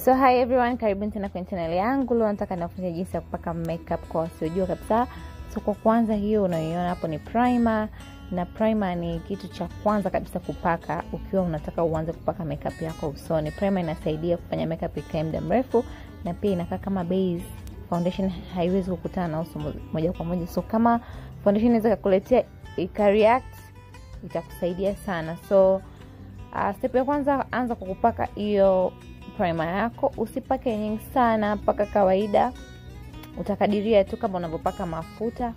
So hi everyone, karibuni tena kwenye channel yangu. Leo nataka niwafunze jinsi ya kupaka makeup kwa wasiojua kabisa. So kwa kwanza, hiyo unayoiona hapo ni primer, na primer ni kitu cha kwanza kabisa kupaka ukiwa unataka uanze kupaka makeup yako usoni. Primer inasaidia kufanya makeup ikae muda mrefu, na pia inakaa kama base. Foundation haiwezi kukutana na uso moja kwa moja, so kama foundation inaweza kukuletea ikareact, itakusaidia sana. So uh, step ya kwanza, anza kwa kupaka hiyo primer yako. Usipake nyingi sana, paka kawaida, utakadiria tu kama unavyopaka mafuta.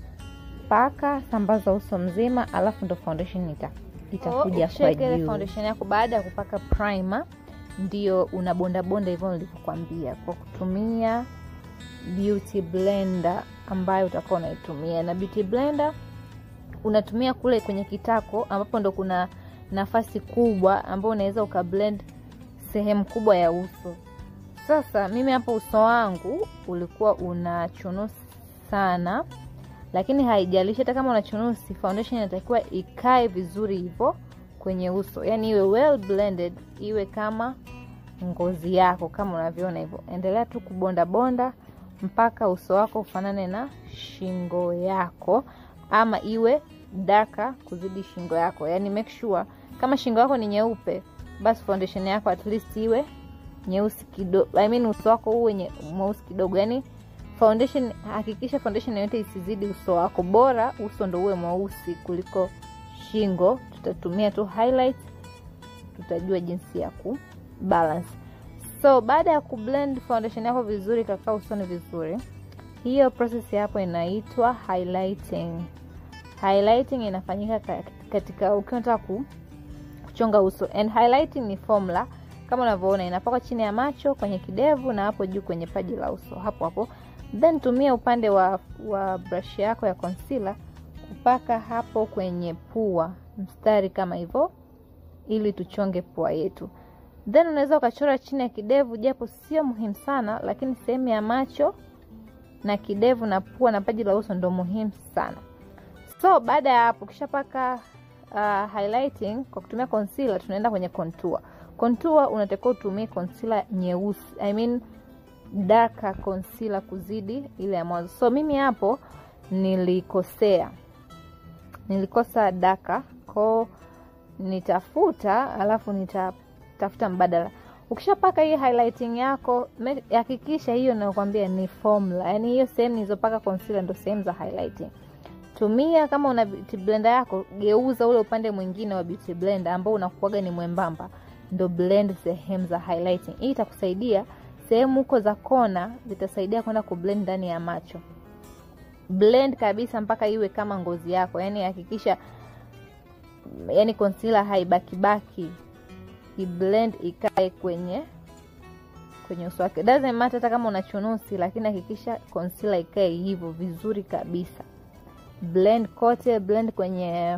Paka, sambaza uso mzima, alafu ndo foundation ita itakuja kwa juu. Foundation yako baada ya kupaka primer, ndio unabonda bonda hivyo nilivyokuambia, kwa kutumia beauty blender ambayo utakuwa unaitumia. Na beauty blender unatumia kule kwenye kitako, ambapo ndo kuna nafasi kubwa ambayo unaweza ukablend sehemu kubwa ya uso. Sasa mimi hapo uso wangu ulikuwa una chunusi sana, lakini haijalishi, hata kama una chunusi, foundation inatakiwa ikae vizuri hivyo kwenye uso, yani iwe well blended, iwe kama ngozi yako kama unavyoona hivyo. Endelea tu kubonda bonda mpaka uso wako ufanane na shingo yako, ama iwe darker kuzidi shingo yako, yani make sure kama shingo yako ni nyeupe basi foundation yako at least iwe nyeusi kidogo, I mean uso wako uwe mweusi kidogo. Yani foundation, hakikisha foundation yote isizidi uso wako, bora uso ndo uwe mweusi kuliko shingo. Tutatumia tu highlight, tutajua jinsi ya ku balance. So baada ya kublend foundation yako vizuri, kakaa usoni vizuri, hiyo process hapo inaitwa highlighting. Highlighting inafanyika katika ukiwa unataka ku kuchonga uso and highlighting ni formula kama unavyoona, inapakwa chini ya macho, kwenye kidevu na hapo juu kwenye paji la uso hapo hapo. Then tumia upande wa, wa brush yako ya concealer kupaka hapo kwenye pua mstari kama hivyo, ili tuchonge pua yetu. Then unaweza ukachora chini ya kidevu, japo sio muhimu sana, lakini sehemu ya macho na kidevu na pua na paji la uso ndo muhimu sana. So baada ya hapo ukishapaka Uh, highlighting kwa kutumia concealer, tunaenda kwenye contour. Contour unatakiwa utumie concealer nyeusi, I mean darker concealer kuzidi ile ya mwanzo. So mimi hapo nilikosea, nilikosa darker ko nitafuta, alafu nitatafuta mbadala. Ukishapaka hii highlighting yako, hakikisha hiyo nakwambia ni formula, yani hiyo sehemu nilizopaka concealer ndo sehemu za highlighting tumia kama una beauty blender yako, geuza ule upande mwingine wa beauty blender ambao unakuaga ni mwembamba, ndo blend sehemu za highlighting. Hii itakusaidia sehemu huko za kona, zitasaidia kwenda kublend ndani ya macho. Blend kabisa mpaka iwe kama ngozi yako, yani hakikisha, yani concealer haibakibaki, iblend ikae kwenye kwenye uso wake. Doesn't matter hata kama una chunusi, lakini hakikisha concealer ikae hivyo vizuri kabisa. Blend kote, blend kwenye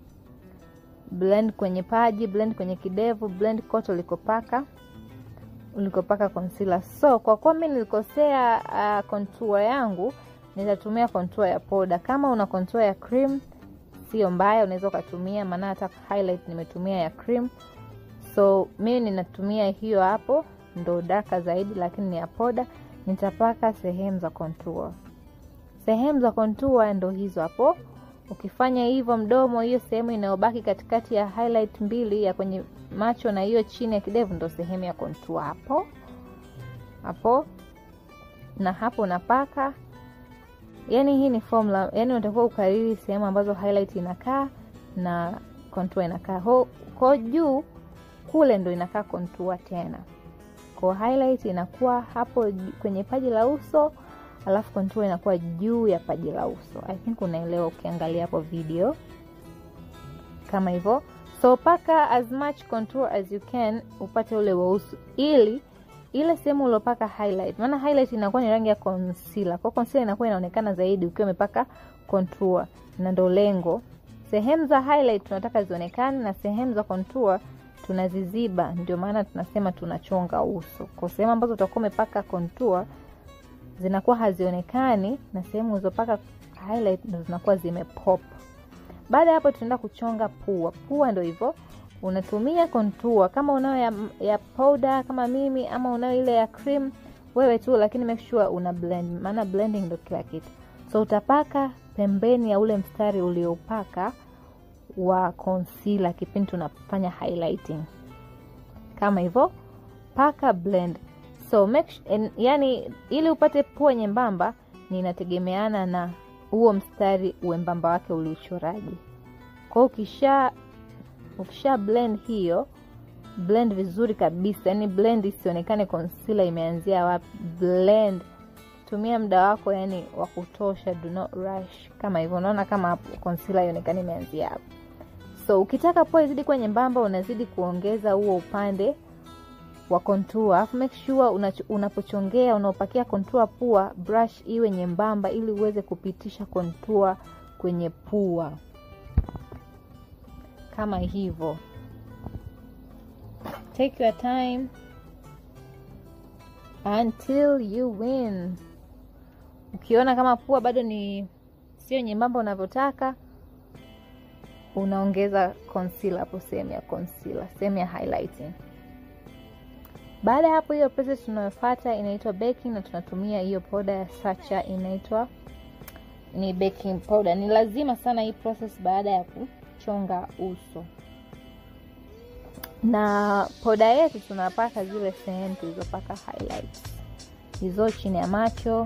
blend kwenye paji, blend kwenye kidevu, blend kote ulikopaka ulikopaka concealer. So kwa kuwa mimi nilikosea uh, contour yangu, nitatumia contour ya poda. Kama una contour ya cream sio mbaya, unaweza ukatumia, maana hata highlight nimetumia ya cream. So mimi ninatumia hiyo hapo, ndo darker zaidi, lakini ni ya poda. Nitapaka sehemu za contour sehemu za contour ndo hizo hapo. Ukifanya hivyo, mdomo, hiyo sehemu inayobaki katikati ya highlight mbili ya kwenye macho na hiyo chini ya kidevu ndo sehemu ya contour hapo hapo, na hapo unapaka. Yani hii ni formula, yani unatakiwa ukariri sehemu ambazo highlight inakaa na contour inakaa. Kwa juu kule ndo inakaa contour tena, kwa highlight inakuwa hapo kwenye paji la uso alafu contour inakuwa juu ya paji la uso. I think unaelewa ukiangalia hapo video kama hivyo. So paka as much contour as you can upate ule weusi, ili ile sehemu uliopaka highlight, maana highlight inakuwa ni rangi ya concealer, kwa concealer inakuwa inaonekana zaidi ukiwa umepaka contour, na ndo lengo. Sehemu za highlight tunataka zionekane na sehemu za contour tunaziziba, ndio maana tunasema tunachonga uso. Kwa sehemu ambazo utakuwa umepaka contour zinakuwa hazionekani na sehemu ulizopaka highlight ndo zinakuwa zimepop. Baada ya hapo, tunaenda kuchonga pua. Pua ndo hivyo, unatumia contour kama unayo ya, ya powder kama mimi ama unayo ile ya cream wewe tu lakini make sure una blend maana blending ndo kila kitu so utapaka pembeni ya ule mstari uliopaka wa concealer kipindi tunafanya highlighting kama hivyo paka blend so make, en, yani ili upate pua nyembamba ninategemeana na huo mstari uembamba wake uliuchoraji kwao ukisha ukisha blend hiyo blend vizuri kabisa yani blend isionekane concealer imeanzia wapi blend tumia muda wako yani wa kutosha do not rush kama hivyo unaona kama hapo concealer ionekane imeanzia hapo so ukitaka pua izidi kuwa nyembamba unazidi kuongeza huo upande wa contour alafu make sure unapochongea unaopakia contour pua brush iwe nyembamba ili uweze kupitisha contour kwenye pua kama hivyo take your time until you win ukiona kama pua bado ni sio nyembamba unavyotaka unaongeza concealer hapo sehemu ya concealer sehemu ya highlighting baada ya hapo hiyo process tunayofuata inaitwa baking na tunatumia hiyo poda ya sacha inaitwa ni baking powder ni lazima sana hii process baada ya kuchonga uso na poda yetu tunapaka zile sehemu tulizopaka highlights hizo chini ya macho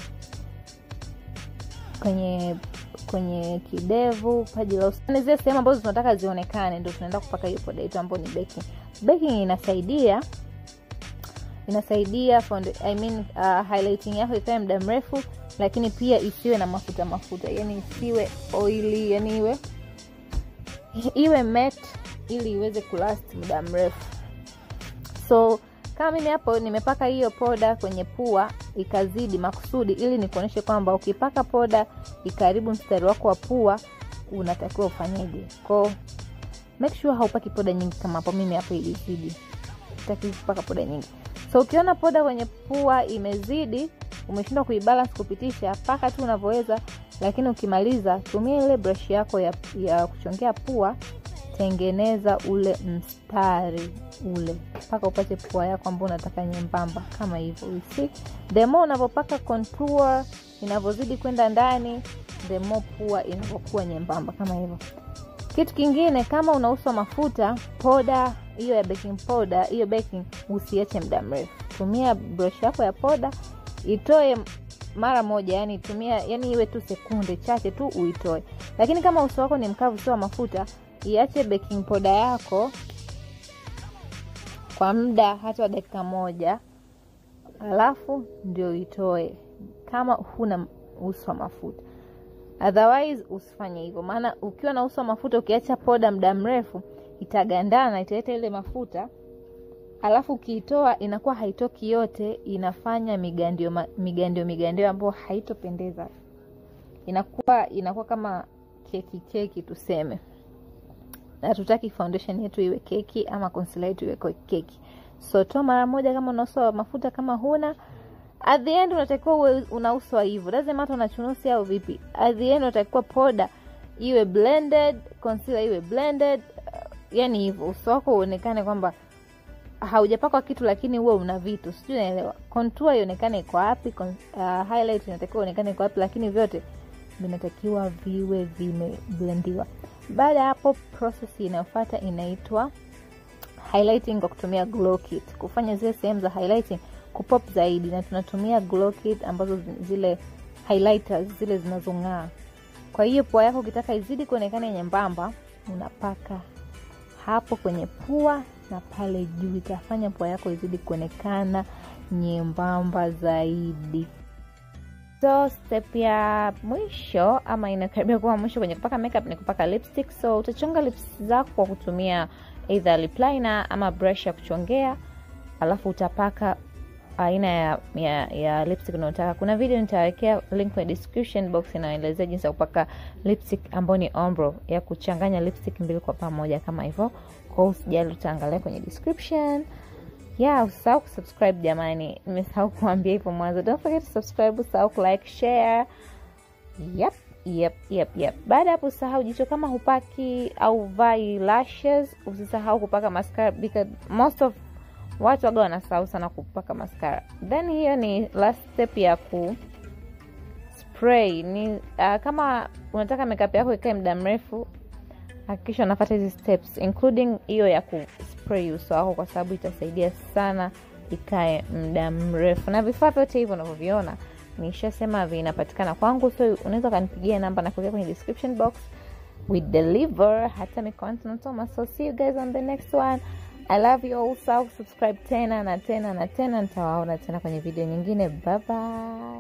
kwenye kwenye kidevu paji la usoni zile sehemu ambazo tunataka zionekane ndio tunaenda kupaka hiyo poda yetu ambayo ni baking baking inasaidia inasaidia found, I mean, uh, highlighting yako ikae muda mrefu lakini pia isiwe na mafuta mafuta yani isiwe oili yani iwe iwe matte ili iweze kulast muda mrefu so kama mimi hapo nimepaka hiyo poda kwenye pua ikazidi makusudi ili nikuonyeshe kwamba ukipaka poda ikaribu mstari wako wa pua unatakiwa ufanyeje ko make sure haupaki poda nyingi kama hapo mimi hapo ilizidi taki kupaka poda nyingi so ukiona poda kwenye pua imezidi umeshindwa kuibalance kupitisha paka tu unavyoweza lakini ukimaliza tumia ile brush yako ya, ya kuchongea pua tengeneza ule mstari ule mpaka upate pua yako ambao unataka nyembamba kama hivyo see the more unavyopaka contour inavyozidi kwenda ndani the more pua inavyokuwa nyembamba kama hivyo kitu kingine kama unauswa mafuta poda hiyo ya baking powder hiyo baking usiache muda mrefu tumia brush yako ya poda itoe mara moja yani tumia yani iwe tu sekunde chache tu uitoe lakini kama uso wako ni mkavu sio wa mafuta iache baking poda yako kwa muda hata wa dakika moja alafu ndio itoe kama huna uso wa mafuta otherwise usifanye hivyo maana ukiwa na uso wa mafuta ukiacha poda muda mrefu itagandana italeta ile mafuta alafu ukiitoa inakuwa haitoki yote inafanya migandio migandio migandio ambayo haitopendeza inakuwa inakuwa kama keki keki tuseme na tutaki foundation yetu iwe keki ama concealer yetu iwe keki so toa mara moja kama una uso wa mafuta kama huna at the end unatakiwa uwe una uso wa hivyo doesn't matter una chunusi au vipi at the end unatakiwa poda iwe blended concealer iwe blended uh, yani hivyo uso wako uonekane kwamba haujapakwa kitu lakini huwe una vitu sijui naelewa contour ionekane iko wapi uh, highlight inatakiwa ionekane iko wapi lakini vyote vinatakiwa viwe vimeblendiwa baada ya hapo process inayofuata inaitwa highlighting kwa kutumia glow kit kufanya zile sehemu za highlighting kupop zaidi na tunatumia glow kit ambazo zile highlighters zile zinazong'aa kwa hiyo pua yako ukitaka izidi kuonekana nyembamba unapaka hapo kwenye pua na pale juu itafanya pua yako izidi kuonekana nyembamba zaidi so step ya mwisho ama inakaribia kuwa mwisho kwenye kupaka makeup ni kupaka lipstick so utachonga lips zako kwa kutumia either lip liner ama brush ya kuchongea alafu utapaka aina ya, ya, ya lipstick unayotaka kuna video nitawekea link kwenye description box inaelezea jinsi ya kupaka lipstick ambayo ni ombro ya kuchanganya lipstick mbili kwa pamoja kama hivyo kwao usijali utaangalia kwenye description yeah usisahau kusubscribe jamani nimesahau kuambia hivyo mwanzo don't forget to subscribe usahau kulike share yep Yep, yep, yep. Baada ya hapo usisahau jicho kama hupaki au vai lashes, usisahau kupaka mascara because most of watu waga wanasahau sana kupaka mascara. Then hiyo ni last step ya ku spray. Ni uh, kama unataka makeup yako ikae muda mrefu, hakikisha unafuata hizi steps including hiyo ya ku spray uso wako, kwa sababu itasaidia sana ikae muda mrefu, na vifaa vyote hivyo unavyoviona nishasema vinapatikana kwangu, so unaweza ukanipigia namba na kuweka kwenye description box. We deliver hata mikoani tunatoma. So see you guys on the next one. I love you all. So subscribe tena na tena na tena, nitawaona tena kwenye video nyingine. Bye bye.